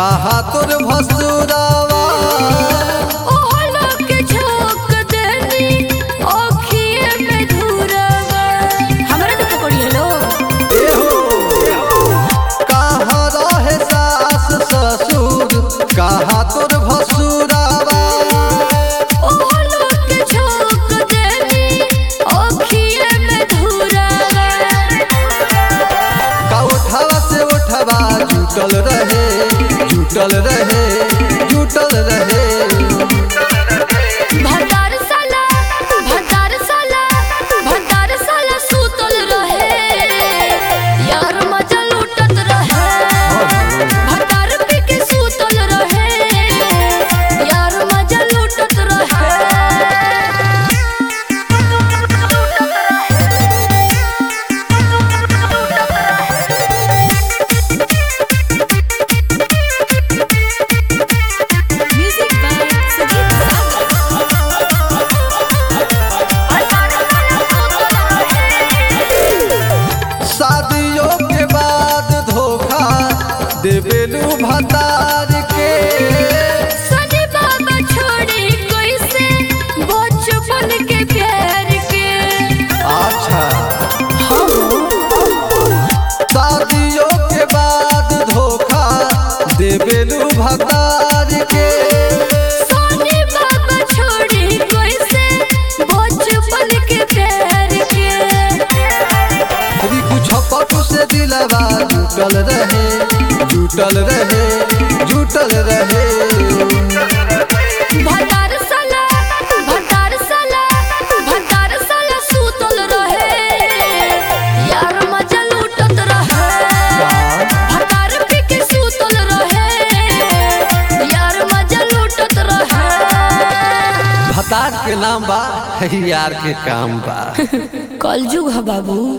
कहा तोर भसुरावा ओहला के झोंक देनी ओखिए में धुरवा हमरा के पकड़ी हेलो कहा रहे सास ससुर कहा तोर भसुरावा ओहला के झोंक देनी ओखिए में धुरवा का उठावा से उठवा जुटल रहे जुटल रहे जुटल रहे भतार साला भतार साला भतार साला सुतल रहे यार मजा लूटत रहे भतार पी के सुतल रहे यार मजा लूटत रहे म्यूजिक बाय सजीव सागर शादियों के बाद धोखा देवेलू भतार के सनी बाबा छोड़ी कैसे बचपन के प्यार के अच्छा शादियों के बाद धोखा देवेलू भतार के सनी बाबा छोड़ी कैसे बचपन के प्यार के अभी कुछ पटु से दिलवा जुटल रहे जुटल रहे जुटल रहे भतार साला भतार साला भतार साला सुतल रहे यार मजा लूटत रहे भतार पी के सुतल रहे यार मजा लूटत रहे भतार के नाम बा यार के काम बा कलजुग है बाबू